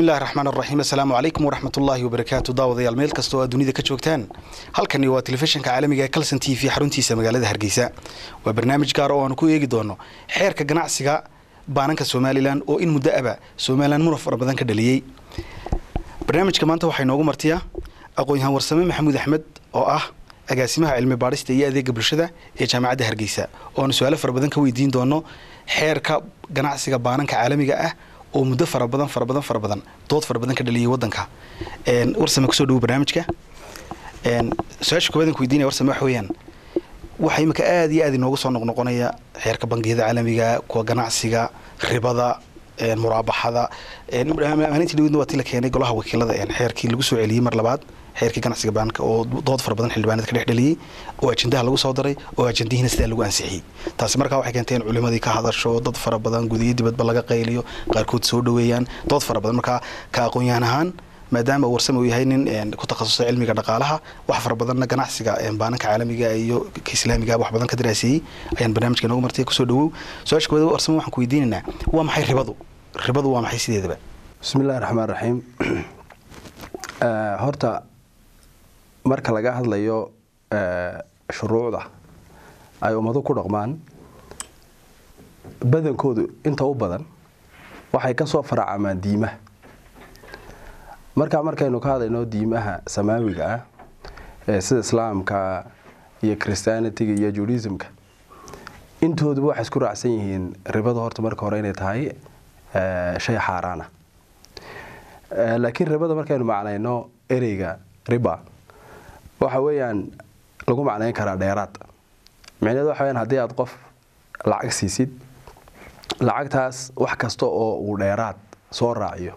bismillahi raxmaan raxiim assalaamu calaykum waraxmatullaahi wabarakaatu daawadayaal meel kasta oo aad dunida ka joogtaan halkani waa telefishinka caalamiga ee calson t v xaruntiisa magaalada hargeysa waa barnaamij gaar oo aanu ku eegi doono xeerka ganacsiga baananka somalilan oo in muddo aba somalilan muna fara badan ka dhaliyey barnaamijka maanta waxaa inoogu martiya aqoon-yahaan warsame maxamuud axmed oo ah agaasimaha cilmi baadhista iyo adeega bulshada ee jaamacadda hargeysa oo aanu su-aalo fara badan ka weydiin doono xeerka ganacsiga baananka caalamiga ah oo muddo fara badan fara badan fara badan dood fara badan ka dhaliyay wadanka warsame kusoo dhawo barnaamijka su-aasha koowaad aan ku weydiinaya warsame waxa weeyaan waxaa imika aada iyo aada inoogu soo noqnoqonaya xeerka bangiyada caalamiga kuwa ganacsiga ribada muraabaxada maalintii dhawedna waa ti la keenay golaha wakiilada xeerkii lagu soo celiyey mar labaad xeerkii ganacsiga baanka oo dood fara badan xildhibaanada ka dhex dhaliyey oo ajendaha lagu soo daray oo ajendihiina sidaa lagu ansixiyey taasi markaa waxay keentay in culimadii ka hadasho dad fara badan gudiyo dibadba laga qayliyo qaarkood soo dhoweeyaan dood fara badan markaa ka aqoon-yahan ahaan maadaama warsame uu yahay nin ku takhasusay cilmiga dhaqaalaha wax fara badanna ganacsiga baananka caalamiga iyo ka islaamiga wax badan ka daraaseeyey ayaan barnaamijka inoogu martay kusoo dhawow su-aasha koowaad warsame waxaan ku weydiinaynaa waa maxay ribadu ribadu waa maxay sideedaba bismillahi raxmaan raxiim horta marka laga hadlayo shuruucda ay ummadu ku dhaqmaan badankoodu inta u badan waxay ka soo faracamaan diimaha markaa markaynu ka hadlayno diimaha samaawiga ah ee sida islaamka iyo christianitiga iyo judaismka intooduba waxay isku raacsan yihiin ribada horta marka hore inay tahay shay xaaraana laakiin ribada markaynu macnayno ereyga riba waxa weeyaan lagu macnayn karaa dheeraad micnehedu waxa weyaan haddii aad qof lacag siisid lacagtaas wax kasta oo uu dheeraad soo raaciyo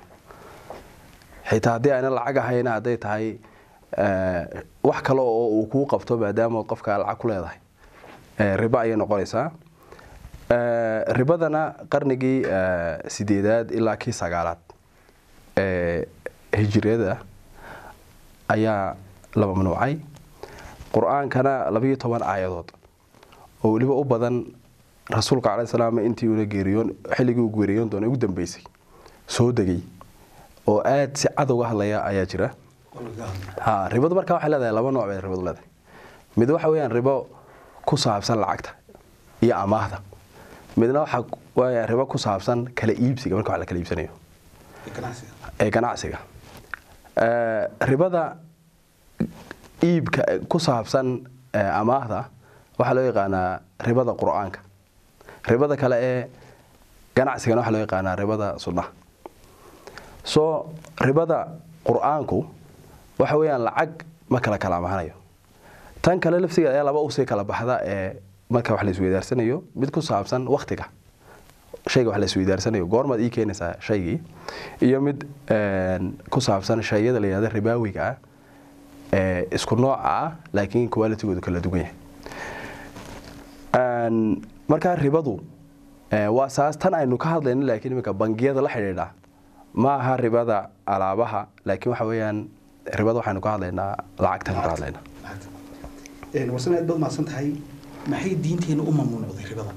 xitaa haddii ayna lacag ahayna hadday tahay wax kale oo uu kuu qabto maadaama qofka lacag ku leedahay ribo ayay noqonaysaa ribadana qarnigii sideedaad ilaa kii sagaalaad ee hijiriyada ayaa la mamnuucay qur-aankana labayo toban aayadood oo weliba u badan rasuulka cala salaam intii una geeriyoon xilligii uu geeriyoon doona ugu dambeysay soo degay oo aada si cad uga hadlaya ayaa jira ha ribadu markaa waxay leedahay laba nooc bay ribadu leedahay mid waxa weeyaan ribo ku saabsan lacagta iyo amaahda midna waxa weeyaan ribo ku saabsan kala iibsiga marka wax la kala iibsanayo ee ganacsiga ribada iibka ku saabsan amaahda waxaa loo yaqaanaa ribada qur-aanka ribada kale ee ganacsigana waxaa loo yaqaanaa ribada sunnaha soo ribada qur-aanku waxa weeyaan lacag ma kala kala amahanayo tan kale lafsigeeda ayaa laba usii kala baxda ee marka wax la isweydaarsanayo mid ku saabsan waktiga shayga wax la isweydaarsanayo goormaad ii keenaysaa shaygii iyo mid ku saabsan shayada la yihahda ribaawiga ah ee isku nooca ah laakiin qualitigoodu kala duwan yahay markaa ribadu waa saas tan aynu ka hadlayno laakiin iminka bangiyada la xidhiidha ma aha ribada alaabaha laakiin waxa weeyaan ribada waxaynu ka hadlaynaa lacagtaynu ka hadlaynaa warsame aad baad mahadsan tahay maxay diinteena u mamnuucday ribada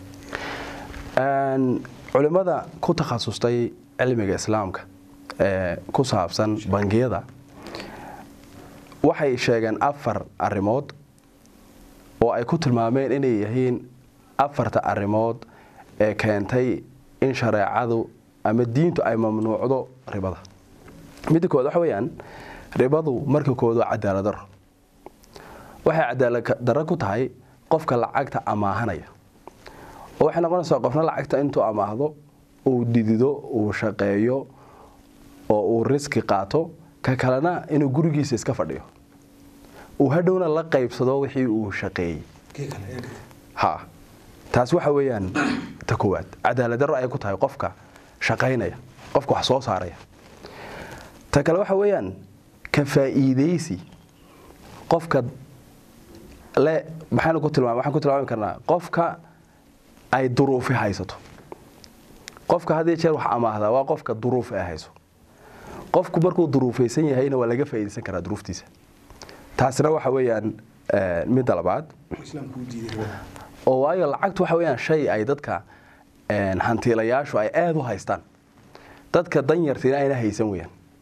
culimmada ku takhasustay cilmiga islaamka ee ku saabsan bangiyada waxay sheegeen afar arrimood oo ay ku tilmaameen inay yihiin afarta arrimood ee keentay in shareecadu ama diintu ay mamnuucdo ribada midda kood waxa weeyaan ribadu marka kood waa cadaalad daro waxay cadaalad darro ku tahay qofka lacagta amaahanaya oo waxay noqonaysaa qofna lacagta intuu amaahdo uu didido uu shaqeeyo oo uu riski qaato ka kalena inuu gurigiisa iska fadhiyo uu hadhowna la qaybsado wixii uu shaqeeyey ha taas waxa weeyaan ta koowaad cadaalad darro ayay ku tahay qofka shaqaynaya qofka wax soo saaraya ta kale waxa weeyaan ka faa'iidaysi qofka le maxaanu ku tilmaam waxaan ku tilmaami karnaa qofka ay duruufi haysato qofka haddii jeer wax amaahda waa qofka duruufi ay hayso qofku markuu duruufaysan yahayna waa laga faa'iidaysan karaa duruuftiisa taasina waxa weeyaan midda labaad oo waayo lacagtu waxa weeyaan shay ay dadka hantiilayaashu ay aada u haystaan dadka danyartiina ayna haysan weyaan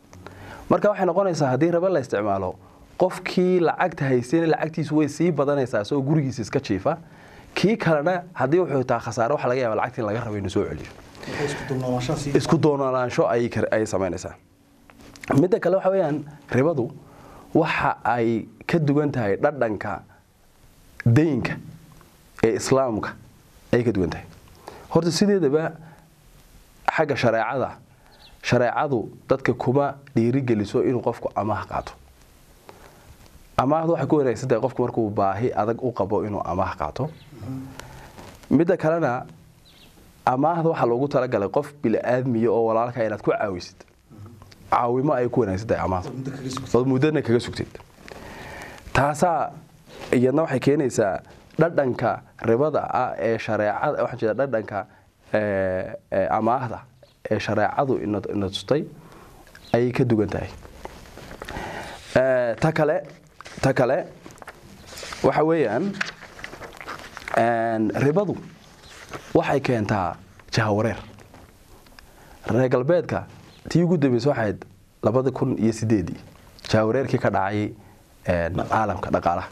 marka waxay noqonaysaa haddii raba la isticmaalo qofkii lacagta haystayna lacagtiisu way sii badanaysaa isagoo gurigiisa iska jiifa kii kalena haddii wuxuu taa khasaare waxa laga yaaba lacagtii in laga rabo inuu soo celiyo isku doonaansho ay ay samaynaysaa midda kale waxa weeyaan ribadu waxa ay ka duwan tahay dhadhanka daynka ee islaamka ayay ka duwan tahay horta sideedaba xagga shareecada shareecadu dadka kuma dhiirigeliso inuu qofku amaah qaato amaahdu waxay ku wanaagsan tahay qofku markuu baahi adag u qabo inuu amaah qaato midda kalena amaahda waxaa loogu talagalay qof bili-aadmiya oo walaalka inaad ku caawisid caawimo ay ku wanaagsan tahay amaahdu ood muddana kaga sugtid taasaa iyadna waxay keenaysaa dhadhanka ribada ah ee shareecada waxaan jeeda dhadhanka amaahda ee shareecadu ina tustay ayay ka duwan tahay ta kale ta kale waxa weeyaan ribadu waxay keentaa jahawareer reer galbeedka tii ugu dambeysa waxayd labada kun iyo sideedii jahawareerkii ka dhacay caalamka dhaqaalaha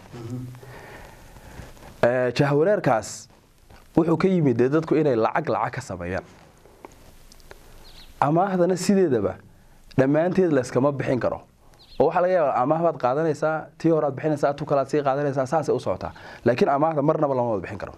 jahawareerkaas wuxuu ka yimid dee dadku inay lacag lacag ka sameeyaan amaahdana sideedaba dhammaanteed layskama bixin karo oo waxaa laga yaaba amaah baad qaadanaysaa tii horaad bixinaysaa tu kalaad sii qaadanaysaa saasay u socotaa laakiin amaahda marnaba lama wada bixin karo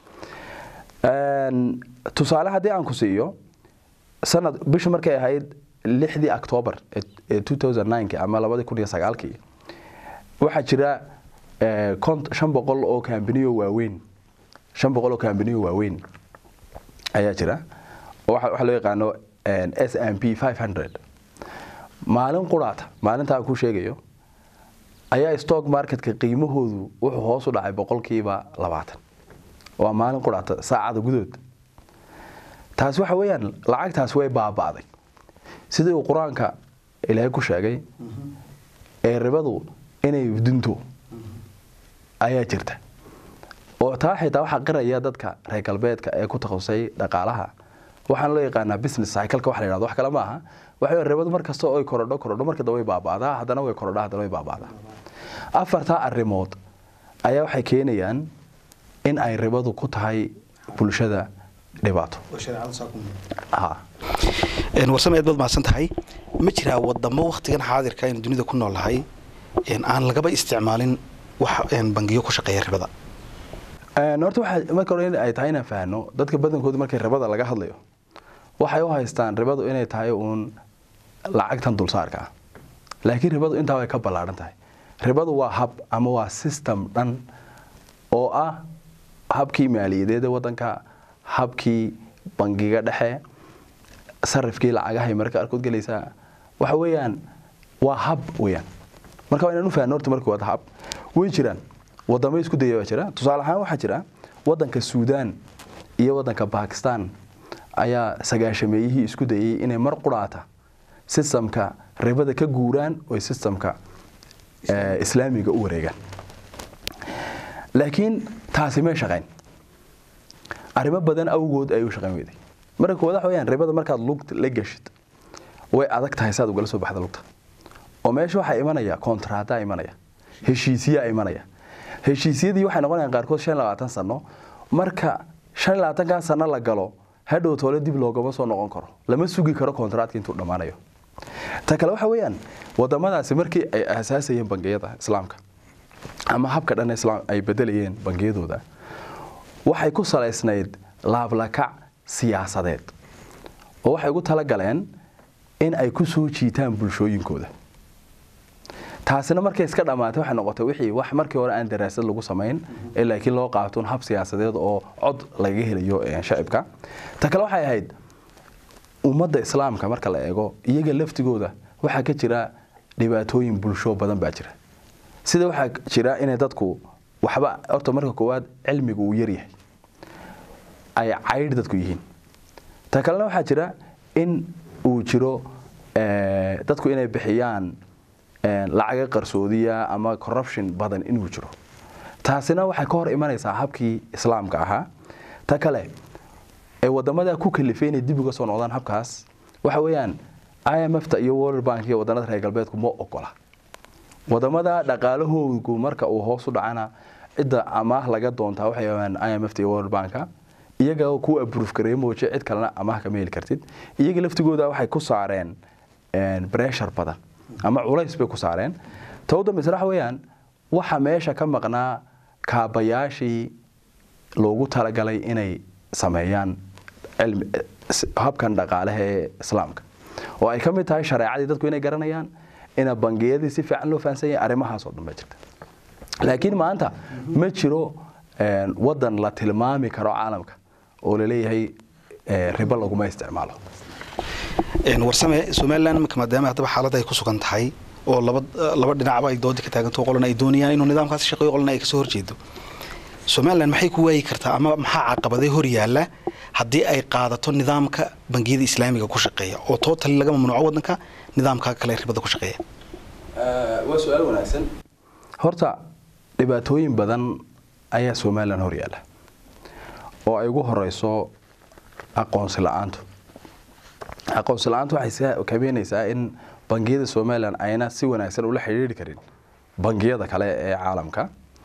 tusaale haddii aan ku siiyo sanad bishu markay ahayd lixdii octoobar ee ki ama labadii kun iyo sagaalkii waxaa jira shan boqol oo kambaniyo waaweyn shan boqol oo kambaniyo waaweyn ayaa jira waxaa loo yaqaano s m p five hundred maalin quraata maalinta aan ku sheegayo ayaa stock marketka qiimahoodu wuxuu hoos u dhacay boqolkiiba labaatan waa maalin quraata saacada gudood taas waxa weeyaan lacagtaas way baaba'day sidii uu qur-aanka ilaahay ku sheegay ee ribadu inay dunto ayaa jirta oo taa xitaa waxaa qiraya dadka reer galbeedka ee ku takhasusay dhaqaalaha waxaan loo yaqaanaa business cycleka wax la yidhahdo wax kale ma aha waxa ribadu mar kasta oo ay korodho korodho markada way baaba'daa haddana way korodhaa haddana way baaba'daa afartaa arrimood ayaa waxay keenayaan in ay ribadu ku tahay bulshada dhibaato warsame aad baad mahadsan tahay ma jiraa wadamo wakhtigan xaadirka aynu dunida ku noolnahay aan lagaba isticmaalin wax bangiyo ku shaqeeya ribada horta waxaa marka hore in ay tahay inaan fahanno dadka badankooda markay ribada laga hadlayo waxay u haystaan ribadu inay tahay uun lacagtan dulsaarka ah laakiin ribadu intaa way ka ballaadhan tahay ribadu waa hab ama waa system dhan oo ah habkii maaliyadeeda wadanka habkii bangiga dhexe sarifkii lacagahay marka arkood gelaysaa waxa weeyaan waa hab weyaan marka waa inaan u fahno horta markii wada hab way jiraan wadamo isku daya baa jira tusaale ahaan waxaa jira wadanka suudaan iyo wadanka bakistan ayaa sagaashameeyihii isku dayay inay mar quraata sistamka ribada ka guuraan oy sistamka islaamiga u wareegaan laakiin taasi may shaqayn arrimo badan awgood ay u shaqayn weyday marka koowaad waxa weyaan ribada markaad lugta la geshid way adag tahay saad ugala soo baxda lugta oo meesha waxaa imanaya kontraataa imanaya heshiisiyaa imanaya heshiisyadii waxay noqonayaan qaarkood shan labaatan sano marka shan labaatankan sano la galo hadhow toole dib loogama soo noqon karo lama sugi karo kontraatka intuu dhammaanayo ta kale waxa weeyaan wadamadaasi markii ay aasaasayeen bangiyada islaamka ama habka dhan islaam ay bedelayeen bangiyadooda waxay ku salaysnayd laablakac siyaasadeed oo waxay ugu talagaleen in ay ku soo jiitaan bulshooyinkooda taasina markay iska dhammaatay waxay noqotay wixii wax markii hore aan daraasad lagu samayn ee laakiin loo qaatoon hab siyaasadeed oo cod lagaga helayo shacibka ta kale waxay ahayd ummadda islaamka marka la eego iyaga laftigooda waxaa ka jira dhibaatooyin bulsho badan baa jira sida waxaa jira inay dadku waxba horta marka koowaad cilmigu uu yaryahay ay caydh dadku yihiin ta kalena waxaa jira in uu jiro dadku inay bixiyaan lacaga qarsoodiya ama corruption badan inuu jiro taasina waxay ka hor imanaysaa habkii islaamka ahaa ta kale ee wadamada ku kalifay inay dib uga soo noqdaan habkaas waxa weeyaan imfta iyo world bank iyo wadanada reer galbeedku ma ogola wadamada dhaqaalahoodu marka uu hoos u dhacana cidda amaah laga doontaa waxay ahaan imfta iyo world banka iyaga ku abruuf gareey mooje cid kalena amaah kama heli kartid iyaga laftigooda waxay ku saareen breshar badan ama culays bay ku saareen towda misrax weeyaan waxa meesha ka maqnaa kaabayaashii loogu talagalay inay sameeyaan habkan dhaqaalaha ee islaamka oo ay ka mid tahay shareecadii dadku inay garanayaan ina bangiyadii si fiican loo fahansan yahay arrimahaas oo dhan baa jirta laakiin maanta ma jiro wadan la tilmaami karo caalamka oo laleeyahay ribo laguma isticmaalo warsame somalilan imika maadaama haddaba xaalad ay ku sugan tahay oo laba laba dhinacba ay doodi ka taaganto qolana ay doonayaan inuu nidaamkaasi shaqeeyo qolana ay kasoo horjeedo somalilan maxay ku waayi kartaa ama maxaa caqabaday hor yaalla haddii ay qaadato nidaamka bangiyada islaamiga ku shaqeeya oo tootali laga mamnuuco wadanka nidaamka kale ribada ku shaqeeya waa su-aal wanaagsan horta dhibaatooyin badan ayaa somalilan hor yaalla oo ay ugu horeyso aqoonsi la-aantu aqoonsi la-aantu waxay kabeenaysaa in bangiyada somalilan ayna si wanaagsan ula xidhiiri karin bangiyada kale ee caalamka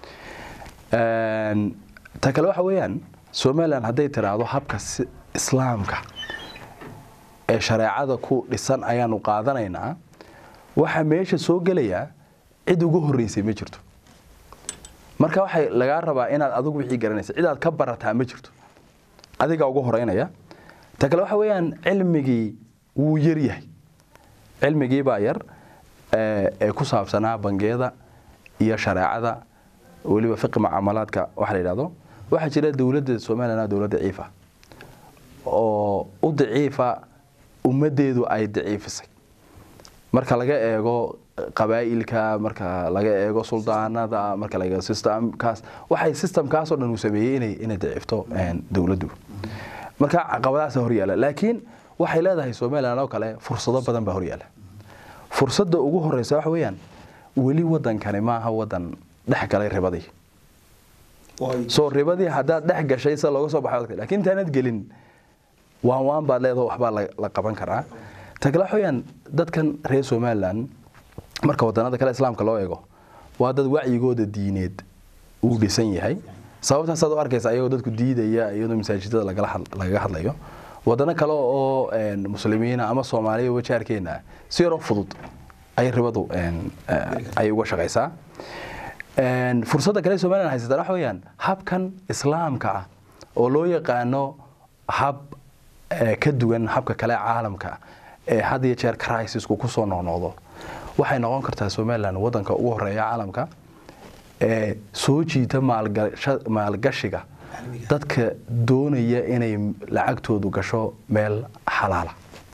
ta kale waxa weeyaan somalilan hadday tiraahdo habka islaamka ee shareecada ku dhisan ayaanu qaadanaynaa waxaa meesha soo gelayaa cid ugu horeysay ma jirto marka waxay lagaa rabaa inaad adigu wixii garanaysa cid aad ka barataa ma jirto adigaa ugu horeynaya ta kale waxa weeyaan cilmigii wuu yaryahay cilmigii baa yar ee ku saabsanaa bangiyada iyo shareecada weliba fiqi mucaamalaadka waxa la yidhahdo waxaa jira dowladda somalilan dowlad daciifa oo u daciifa ummaddeedu ay daciifisay marka laga eego qabaa'ilka marka laga eego suldaanada marka laga eego systemkaas waxay systemkaas oo dhan uu sameeyey inay inay daciifto dowladdu marka caqabadahaas hor yaala laakiin waxay leedahay somalilan oo kale fursado badan baa hor yaala fursadda ugu horeysa waxa weeyaan weli wadankani maaha wadan dhex galay ribadii soo ribadii haddaad dhex gashay sida looga soo baxay lakiin intaanad gelin waan waan baad leedaho waxbaa la qaban karaa ta kale waxa weeyaan dadkan reer somalilan marka wadanada kale islaamka loo eego waa dad wacyigooda diineed uu dhisan yahay sababtaasaad u arkaysa ayagoo dadku diidaya iyadoo masaajidada lagaga hadlayo wadano kale oo muslimiina ama soomaaliya wajaarkeena si yaroo fudud ay ribadu ay uga shaqaysaa fursadda kale somalilan haysataan waxa weeyaan habkan islaamka ah oo loo yaqaano hab ka duwan habka kale caalamka ee had iyo jeer crisisku kusoo noqnoqdo waxay noqon kartaa somalilan wadanka ugu horeeya caalamka ee soo jiita maalgashiga dadka doonaya inay lacagtoodu gasho meel xalaala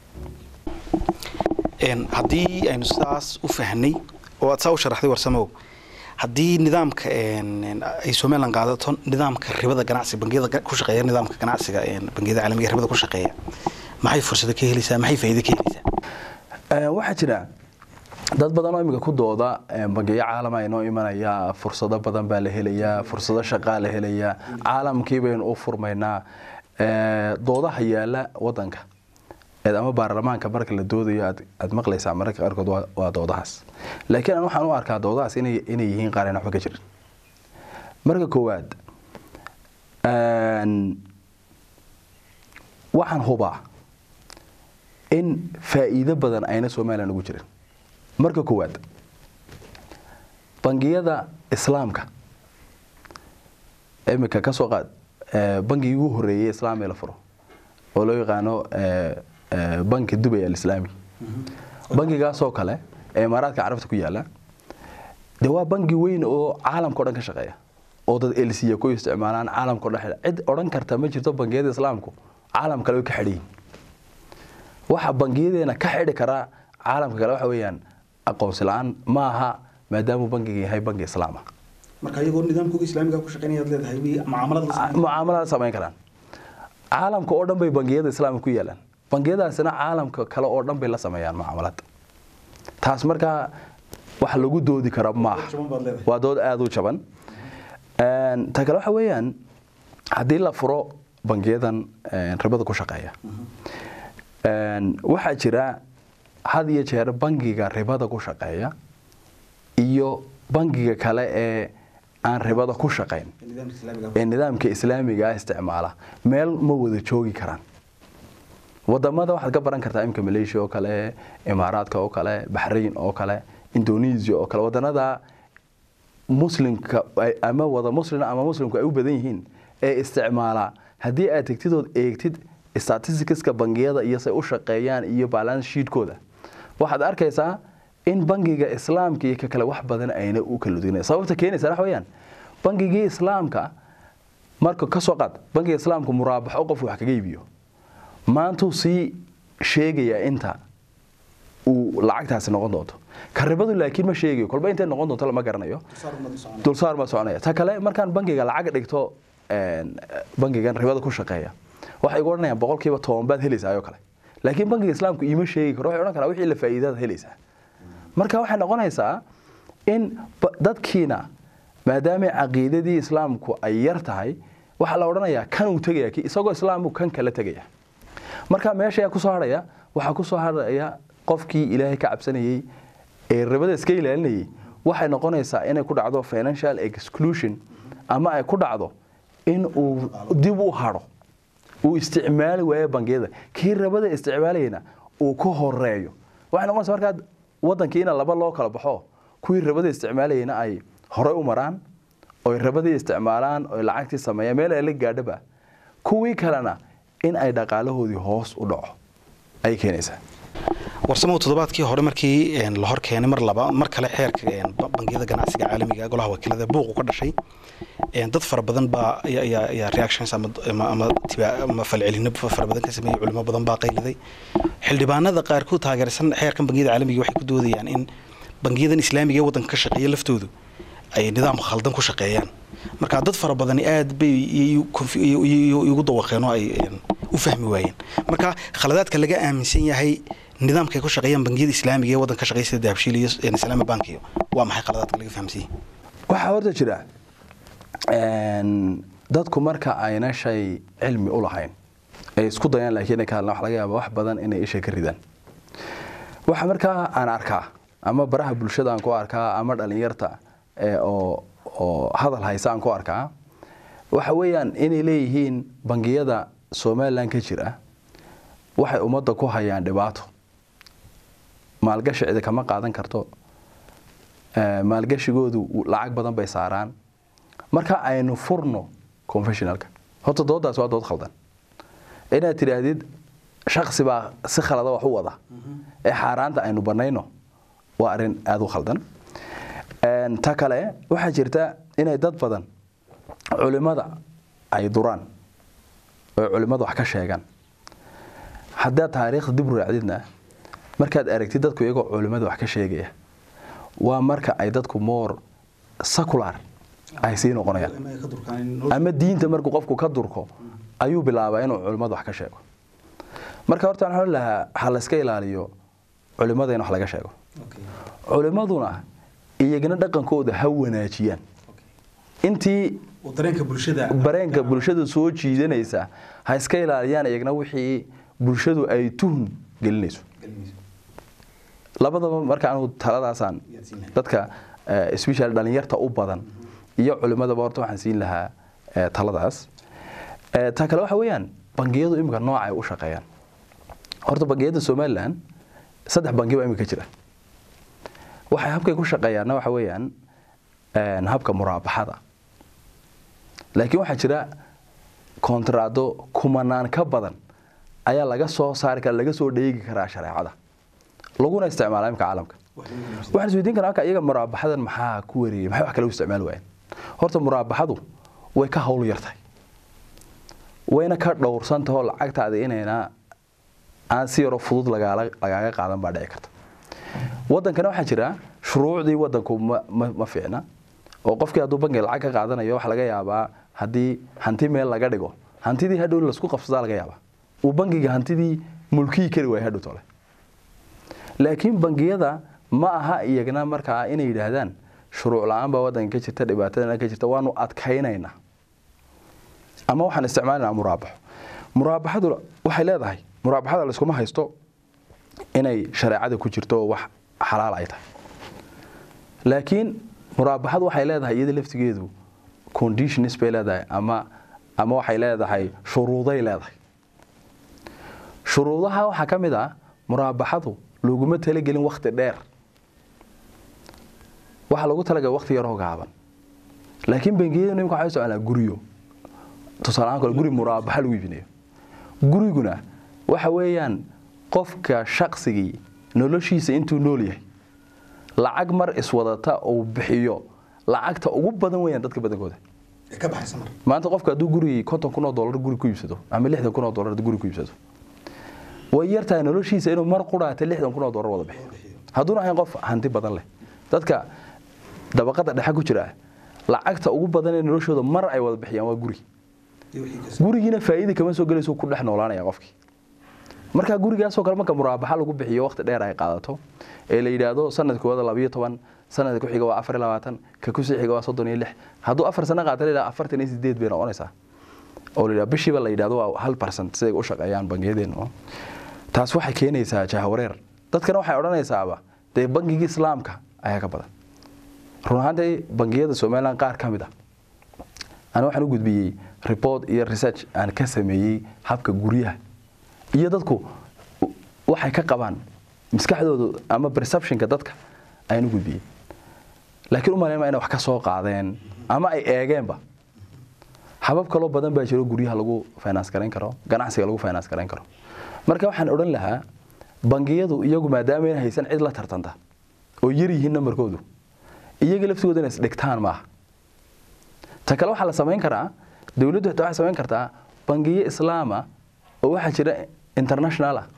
haddii aynu sidaas u fahnay oo aad saa u sharaxday warsamow haddii nidaamka ay somalilan qaadato nidaamka ribada ganacsiga bangiyada ku shaqeeya nidaamka ganacsiga bangiyada caalamiga ribada ku shaqeeya maxay fursado ka helaysaa maxay faa'iido ka helaysaa waxaa jira dad badan oo imika ku dooda bangiyo caalama inoo imanaya fursado badan baa la helayaa fursado shaqaa la helayaa caalamkii baynu u furmaynaa doodaha yaala wadanka ama baarlamaanka marka la doodayo aad maqlaysaa mararka qaarkood waa doodahaas laakiin aan waxaan u arkaa doodahaas inay yihiin qaar aan waxba ka jirin marka koowaad waxaan hubaa in faa'iido badan ayna somalilan ugu jirin marka koowaad bangiyada islaamka imika ka soo qaad bangigii ugu horeeyey islaam ee la furo oo loo yaqaano banki dubay alislaami bangigaasoo kale ee imaaraadka carabta ku yaala dee waa bangi weyn oo caalamka o dhan ka shaqeeya oo dad elsiya ku isticmaalaan caalamka o dhan cid odhan karta ma jirto bangiyada islaamku caalam kale way ka xidhan yihin waxa bangiyadeena ka xidhi karaa caalamka kale waxa weeyaan aqoonsi la-aan ma aha maadaamuu bangiga yahay bangi islaam ah marka iyagoo nidaamkooga islaamiga ku shaqeynayaad leedahay mucaamalada samayn karaan caalamka oo dhan bay bangiyada islaamka ku yaalaan bangiyadaasina caalamka kale oo dhan bay la sameeyaan mucaamalad taas markaa wax lagu doodi karo maaha waa dood aada u jaban ta kale waxa weeyaan haddii la furo bangiyadan ribada ku shaqeeya waxaa jira had iyo jeer bangiga ribada ku shaqeeya iyo bangiga kale ee aan ribada ku shaqayn ee nidaamka islaamiga ah isticmaala meel ma wada joogi karaan wadamada waxaad ka baran kartaa imka malaysia oo kale imaaraadka oo kale baxrain oo kale indonesia oo kale wadanada muslimka ay- ama wada muslim ama muslimku ay u badan yihiin ee isticmaala haddii aad tegtidood eegtid statisticska bangiyada iyo say u shaqeeyaan iyo balance sheetkooda waxaad arkaysaa in bangiga islaamka iyo ka kale wax badan ayna u kala duwanay sababta keenaysa waxa weeyaan bangigii islaamka marka ka soo qaad bangiga islaamka muraabaxo qof wax kaga iibiyo maantuu sii sheegayaa inta uu lacagtaasi noqon doonto ka ribadu laakiin ma sheegayo kolba intay noqon doonto lama garanayo dulsaar ma soconaya ta kale markaan bangiga lacag dhigto een, bangigan ribada ku shaqeeya waxay igu odhanayaan boqolkiiba toban baad helaysaa oo kale laakiin bangiga islaamku iima sheegi karo waxay odhan karaa wixii la faa'iidada helaysaa marka waxay noqonaysaa in ba- dadkiina maadaama caqiidadii islaamku ay yar tahay waxaa la odhanayaa kan uu tegaya ki- isagoo islaamu kan kala tegaya marka meesha ayaa kusoo hadhaya waxaa kusoo hadhaya qofkii ilaahay ka cabsanayey ee ribada iska ilaalinayay waxay noqonaysaa inay ku dhacdo financial exclusion ama ay ku dhacdo in uu dib u hadho uu isticmaali waayo bangiyada kii rabada isticmaalayana uu ka horeeyo waxay noqonaysa markaa wadankii ina laba loo kala baxo kuwii rabada isticmaalayana ay horey u maraan oy rabadii isticmaalaan oy lacagtii sameeyaan meel ay la gaadhaba kuwii kalena in ay dhaqaalahoodii hoos u dhaco ayay keenaysaa warsamow toddobaadkii hore markii een, la hor keenay mar laba mar kale xeerka een, ba- bangiyada ganacsiga caalamiga ah, golaha wakiilada buuqu ka dhashay een, dad fara badan baa ayaa- ayaa ayaa reactions ama ama ama tiba- ama falcelino fara badan ka sameeyey culimo badan baa qayliday xildhibaanada qaarkood taageersan xeerkan bangiyada caalamiga waxay ku doodayaan in bangiyadan islaamiga ee waddanka ka shaqeeya laftoodu ay nidaam khaldan ku shaqeeyaan marka dad fara badani aad bay iy- confu- iy- iy- igu dawaqeen oo ay een, u fahmi waayeen marka khaladaadka laga aaminsan yahay nidaamka ay ku shaqeeyaan bangiyada islaamiga ee waddanka ka shaqeeya sida dahabshiil iyo een, islaami bank iyo waa maxay khaladaadka laga fahamsan yahay waxaa horta jira een, dadku marka ayna shay cilmi u lahayn ay isku dayaan laakiin ay ka hadlaan waxa laga yaaba wax badan inay isha ka ridaan waxa markaa aan arkaa ama baraha bulshada aan ku arkaa ama dhalinyarta ee oo oo hadal haysa aan ku arkaa waxa weeyaan inay leeyihiin bangiyada somalilan ka jira waxay ummadda ku hayaan dhibaato maalgashi cidi kama qaadan karto ee, maalgashigoodu lacag badan bay saaraan marka aynu furno confessionalka horta doodaas waa dood khaldan inaad tidhaahdid shaksi baa si khalada wax u wada ee xaaraanta aynu banayno waa arrin aada u khaldan Een, ta kale waxaa jirta inay dad badan culimada ay duraan oo culimada wax ka sheegaan haddaad taariikhda dib u raacdidna markaad aragtid dadku iyagoo culimada wax ka sheegaya waa marka ay dadku more secular ay sii noqonayaan ama diinta markuu qofku ka durko ayuu bilaabaa inuu culimada wax ka sheego marka horta waxaan lahaa ha la iska ilaaliyo culimada in wax laga sheego culimaduna iyagana dhaqankooda ha wanaajiyaan intii dareenka bulshada bareenka bulshada soo jiidanaysa ha iska ilaaliyaan iyagna wixii bulshadu ay tuhun gelinayso labadaba marka anu taladaasaan dadka eh, especially dhalinyarta u badan iyo culimadaba horta waxaan siin lahaa eh, taladaas Eh, ta kale waxa weeyaan bangiyadu imika nooca ay u shaqeeyaan horta bangiyada somalilan saddex bangi baa imika jira waxay habkay ku shaqeeyaanna waxa weeyaan een, habka muraabaxada laakiin waxaa jira kontraado kumanaan ka badan ayaa laga soo saari kara laga soo dheegi karaa shareecada laguna isticmaala imka caalamka waxaan isweydiin karaa marka iyaga muraabaxadan maxaa ku wareeyay maxay wax kale u isticmaali waayeen horta muraabaxadu way ka hawl yartahay wayna ka dhowrsantahoo lacagtaada inayna aan si yaroo fudud lagaala lagaaga qaadan baa dhici karta wadankana waxaa jira shuruucdii wadanku ma, ma, ma fiicna oo qofkii hadduu bangi lacag ka qaadanayo waxa laga yaabaa haddii hanti meel laga dhigo hantidii hadhow lasku qabsadaa laga yaabaa uu bangiga hantidii mulkiyi kari waaya hadhow tole laakiin bangiyada ma aha iyagna markaa inay yidhaahdaan shuruuc la-aan baa wadanka ka jirta dhibaatadana ka jirta waanu adkaynaynaa ama waxaan isticmaalinaa muraabaxo muraabaxadu waxay leedahay muraabaxada layskuma haysto inay shareecada ku jirto oo wax xalaal ay tahay laakiin muraabaxadu waxay leedahay iyada laftigeedu conditions bay leedahay ama ama waxay leedahay shuruuday leedahay shuruudaha waxaa ka mid ah muraabaxadu laguma talagelin wakti dheer waxaa lagu talagalay wakti yaroo gaaban laakiin bangiyadu nimka waxay soconaa guryo tusaale ahaan kale guri muraabaxa lagu iibinayo guriguna waxa weeyaan qofka shaqsigii noloshiisa intuu nool yahay lacag mar iswadata uu bixiyo lacagta ugu badan weeyaan dadka badankooda ka baxaysa mar maanta qofka hadduu gurigii konton kun oo dollar guri ku iibsado ama lixdan kun oo dollar hadduu guri ku iibsado way yartahay noloshiisa inuu mar quraata lixdan kun oo dollar wada bixiyo hadduuna ahayn qof hanti badan leh dadka dabaqada dhexe ku jira lacagta ugu badan ee noloshooda mar ay wada bixiyaan waa guri gurigiina faa'iida kama soo gelayso ku dhex noolaanaya qofkii marka gurigaasoo kale marka muraabaxa lagu bixiyo waqti dheer ay qaadato ee la yidhaahdo sanad koowaad labayo toban sanadka ku xiga waa afar iyo labaatan ka kusii xiga waa soddon iyo lix hadduu afar sano qaata la yidhaha afartan iyo sideed bay noqonaysaa oo la yidhaha bishiiba la yidhahdo waa hal percent siday u shaqeeyaan bangiyadeennu taas waxay keenaysaa jahawareer dadkana waxay odhanaysaaba dee bangigii islaamka ayaa ka badan run ahaantii bangiyada somaliland qaar ka mid ah ana waxaan u gudbiyey report iyo research aan ka sameeyey habka guryaha iyo dadku waxay ka qabaan maskaxdooda ama perceptionka dadka ayaan u gudbiyey laakiin u malaynma inay wax ka soo qaadeen ama ay eegeenba habab kaloo badan baa jiro guryaha lagu finance garayn karo ganacsiga lagu finance garayn karo marka waxaan odhan lahaa bangiyadu iyagu maadaama ayna haysan cid la tartanta oo yar yihiin nambarkoodu iyaga laftigooda inay isdhigtaan maaha ta kale waxaa la samayn karaa dowladdu xitaa waxay samayn kartaa bangiyo islaama oo waxaa jira international ah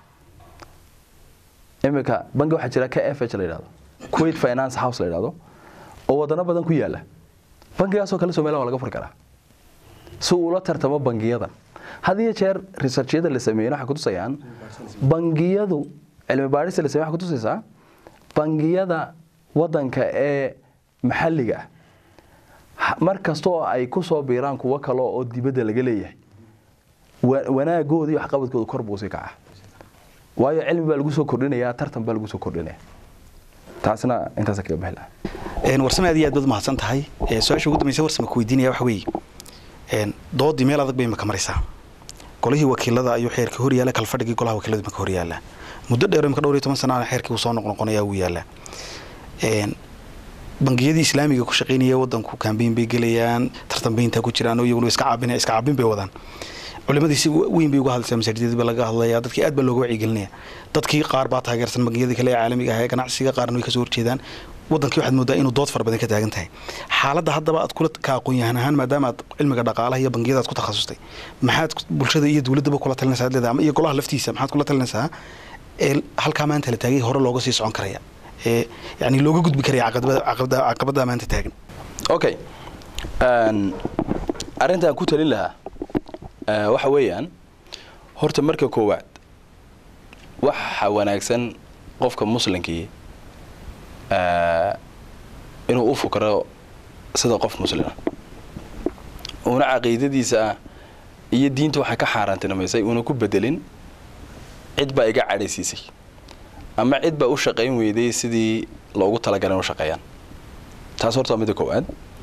iminka bangi waxaa jira k f h la yidhahdo kuwait finance house la yidhahdo oo wadano badan ku yaala bangigaasoo kale somaliland waa laga furi karaa si uu ula tartamo bangiyadan had iyo jeer researchyada la sameeyey waxay kutusayaan bangiyadu cilmi baadhista la sameeyey waxay kutusaysaa bangiyada wadanka ee maxalliga ah mar kasta oo ay ku soo biiraan kuwo kale oo dibadda laga leeyahay wanaagooda iyo waxqabadkooda kor buu sii kaca waayo cilmi baa lagu soo kordhinayaa tartan baa lagu soo kordhinaya taasna intaasa kaga bixi lahaa warsame aad iyo aad baad mahadsan tahay su-aasha ugu dambaysa warsame ku weydiinaya waxa weeye doodii meel adag bay maka maraysaa golihii wakiilada ayuu xeerkii hor yaala kalfadhigii golaha wakiiladu maka hor yaala muddo dheer imka dhowr iyo toban sana xeerkii uu soo noqnoqonaya wuu yaala bangiyadii islaamiga ku shaqaynaya wadanku kambeyn bay gelayaan tartanbeynta ku jiraan oo iyaguna iska caabin iska caabin bay wadaan culimadii si weyn bay uga hadlaysaa masaajidadii baa laga hadlayaa dadkii aad baa looga wacyigelinaya dadkii qaar baa taageersan bangiyadii kale ee caalamiga ah ee ganacsiga qaarna way kasoo horjeedaan wadankii waxaad moodaa inuu dood fara badan ka taagan tahay xaaladda haddaba aad kula ka aqoon-yahan ahaan maadaama aad cilmiga dhaqaalaha iyo bangiyada aad ku takhasustay maxaad bulshada iyo dowladdaba kula talinaysaa leedahay ama iyo golaha laftiisa maxaad kula talinaysaa ee halkaa maanta la taagay hore looga sii socon karaya ee yani looga gudbi karaya caqabada maanta taagan okay arrintaan ku talin lahaa waxa weeyaan horta marka koowaad waxa wanaagsan qofka muslimkii inuu u fukro sida qof muslima uuna caqiidadiisa iyo diinta waxay ka xaaraantinimaysay uuna ku bedelin cid baa iga cadhaysiisay ama cid baa u shaqayn weyday sidii loogu talagalay in u shaqeeyaan taas horta waa midda koowaad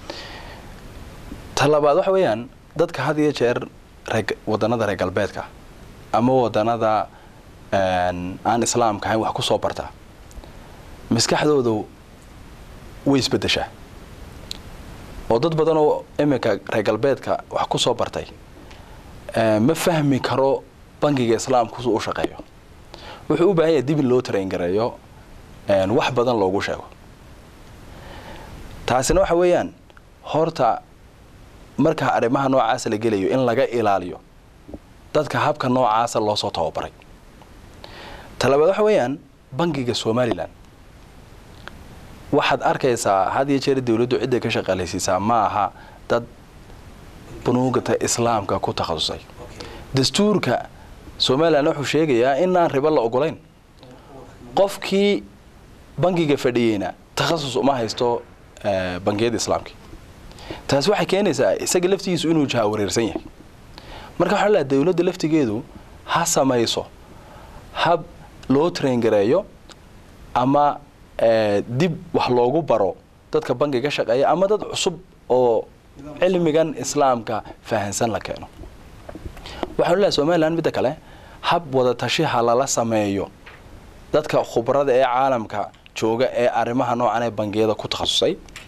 ta labaad waxa weeyaan dadka had iyo jeer ree wadannada reer galbeedka ama wadannada aan islaamka ahayn wax ku soo barta maskaxdoodu way isbeddeshaa oo dad badan oo iminka reer galbeedka wax ku soo bartay ma fahmi karo bangiga islaamku su u shaqeeyo wuxuu u baahan yahay dib in loo traingareeyo wax badan loogu sheego taasina waxa weeyaan horta marka arrimaha noocaasa la gelayo in laga ilaaliyo dadka habka noocaasa loo soo tababaray talabaad waxa weeyaan bangiga somalilan waxaad arkaysaa had iyo jeer dowladdu cidday ka shaqaalaysiisaa ma aha dad bunuugata islaamka ku takhasusay dastuurka somalilan wuxuu sheegayaa inaan ribo la ogolayn qofkii bangiga fadhiyeyna takhasus uma haysto bangiyada islaamka taasi waxay keenaysaa isaga laftigiisu inuu jaha wareersan yahay marka waxaa laha dowladda laftigeedu ha samayso hab loo traingareeyo ama dib wax loogu baro dadka bangiga shaqeeya ama dad cusub oo cilmigan islaamka fahansan la keeno waxaanu leehay somalilan midda kale hab wada tashiha lala sameeyo dadka khubrada ee caalamka jooga ee arrimaha noocan ee bangiyada ku takhasusay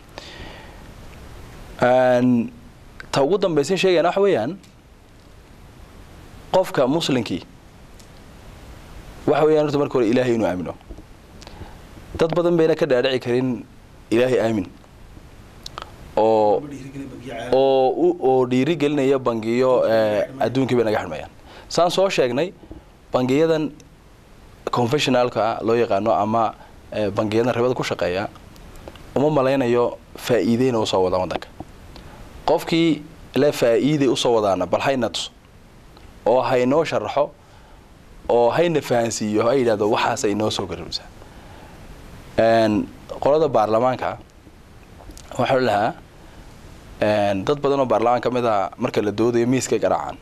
ta ugu dambaysan sheegayana waxa weeyaan qofka muslimkii waxa weeyaan horta marka hore ilaahay inuu aamino dad badan bayna ka dhaadhici karin ilaahay aamin oo oo oo dhiiri gelinaya bangiyo adduunkii bay naga xidhmayaan saan soo sheegnay bangiyadan confessionalka loo yaqaano ama bangiyadan ribada ku shaqeeya uma malaynayo faa'iideyna usoo wadaan waddanka qofkii le faa'iiday usoo wadaana bal hayna tuso oo haynoo sharaxo oo hayna fahansiiyo ha yidhahdo waxaasa inoo soo garabsaa qolada baarlamaanka waxaa lahaa dad badan oo baarlamaan ka mid a marka la doodayo miiskay garaacaan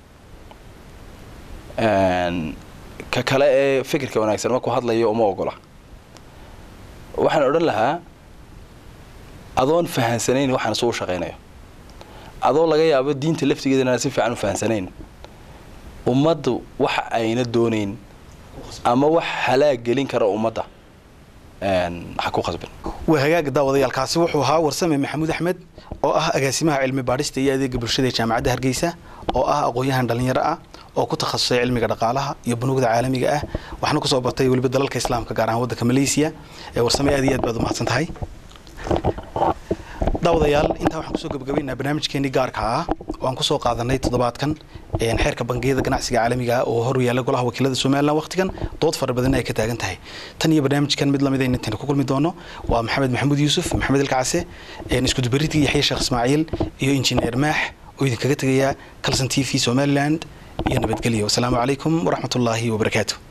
ka kale ee fikirka wanaagsan markuu hadlayo uma ogola waxaan odhan lahaa adoon fahansanayn waxaan suu shaqaynayo adoo laga yaabo diinta laftigeeda inaan si fiican u fahansanayn ummaddu waxa ayna doonayn ama wax halaag gelin kara ummadda ha ku khasbin waa hagaaga daawadayaalkaasi wuxuu ahaa warsame maxamuud axmed oo ah agaasimaha cilmi baadhista iyo adeega bulshada ee jaamacadda hargeysa oo ah aqoon-yahan dhallinyaro ah oo ku takhasusay cilmiga dhaqaalaha iyo bunuugda caalamiga ah waxna kusoo bartay weliba dalalka islaamka gaar ahaan waddanka malaysiya ee warsame aad iyo aad baad umahadsan tahay daawadayaal intaa waxaan kusoo gabagabaynaa barnaamijkeenii gaarka ah oo aan kusoo qaadanay toddobaadkan xeerka bangiyada ganacsiga caalamiga ah oo hor yaalla golaha wakiilada somalilan wakhtigan dood fara badan ay ka taagan tahay tan iyo barnaamijkan mid lamid aynu intaan ku kulmi doono waa maxamed maxamuud yuusuf maxamed ilkacase iskudubaridkii yaxya sheekh ismaaciil iyo injineer maax oo idinkaga tegayaa calson t v somaliland iyo nabadgelyo wasalaamu calaykum waraxmatullaahi wabarakaatu